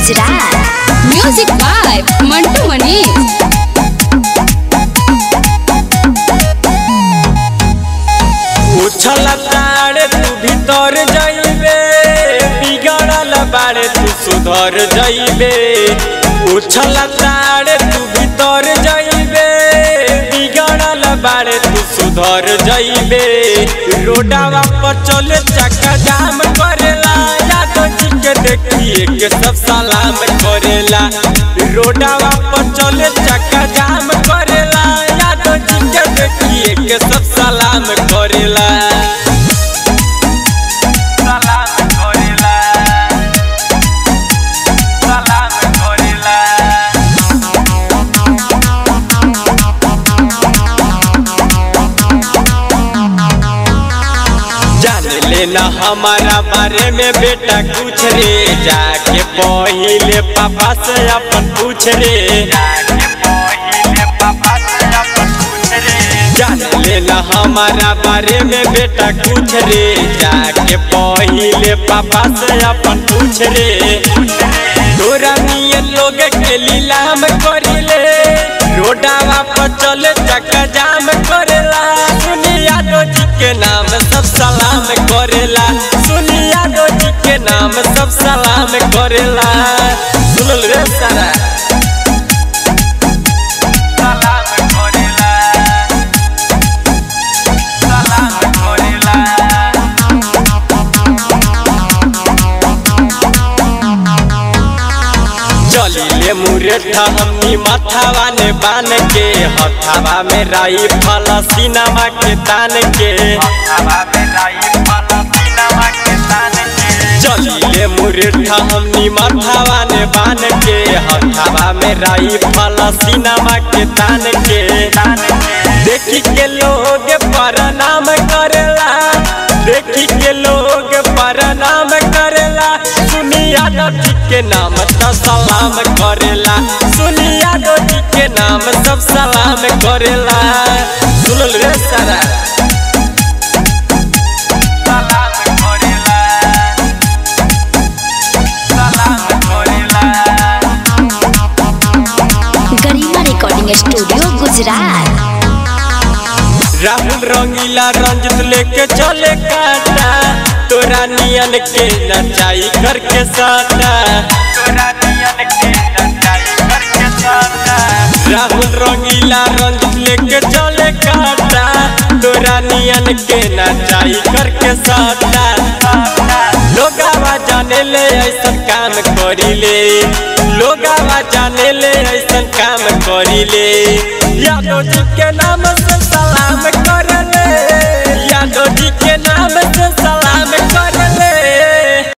Gujarat music by Mantu Manish उछल तारे तू भीतर जाइबे बिगड़ल बारे तू सुधर जाइबे उछल तारे तू भीतर जाइबे बिगड़ल बारे तू सुधर जाइबे रोडावा पर चले चक्का जाम करेला यादव जी के देखिए के सब सलाम करेला रोडावा पर चले चक्का जाम करेला यादव जी के देखिए के सब सलाम करेला सलाम करेला सलाम करेला जान लेना हमारा बारे में बेटा कुछ रे जाके पहिले पापा से अपन पूछ रे जाके पहिले पापा से अपन पूछ रे जान लेना हमारा बारे में बेटा कुछ रे जाके पहिले पापा से अपन पूछ रे तोरा नियन लोग के लीलाम करिले रोडावा पर चले चक्का जाम करेला सुनी यादव जी के नाम सब सलाम करेला सुनी यादव जी के नाम सब सलाम करेला सुनल रे सारा सलाम करेला सलाम करेला चलिले मुरेठा हमनी माथावा ने बान के हथावा में राई फल सिनेमा के तान के हथावा में राई फल सिनेमा के तान के चलिले मुरेठा हमनी माथावा ने बान के हथावा में राई फल सिनेमा के तान के देखी के लोग प्रणाम करेला देखी के लोग प्रणाम करेला सुनी यादव जी के नाम तो सलाम करेला सुनी यादव जी के नाम सब सलाम करेला सुनल रे सारा सलाम करेला सलाम करेला गरिमा रिकॉर्डिंग स्टूडियो गुजरात राहुल रंगीला रंजित लेके चले काटा तोरा नियन के नचाई करके साटा तोरा नियन के नचाई करके साटा राहुल रंगीला रंजित लेके चले काटा तोरा नियन के नचाई करके साटा लोगावा जाने ले ऐसन काम करिले लोगावा जाने ले ऐसन काम करिले यादव जी के नाम से सलाम करले यादव जी के नाम से सलाम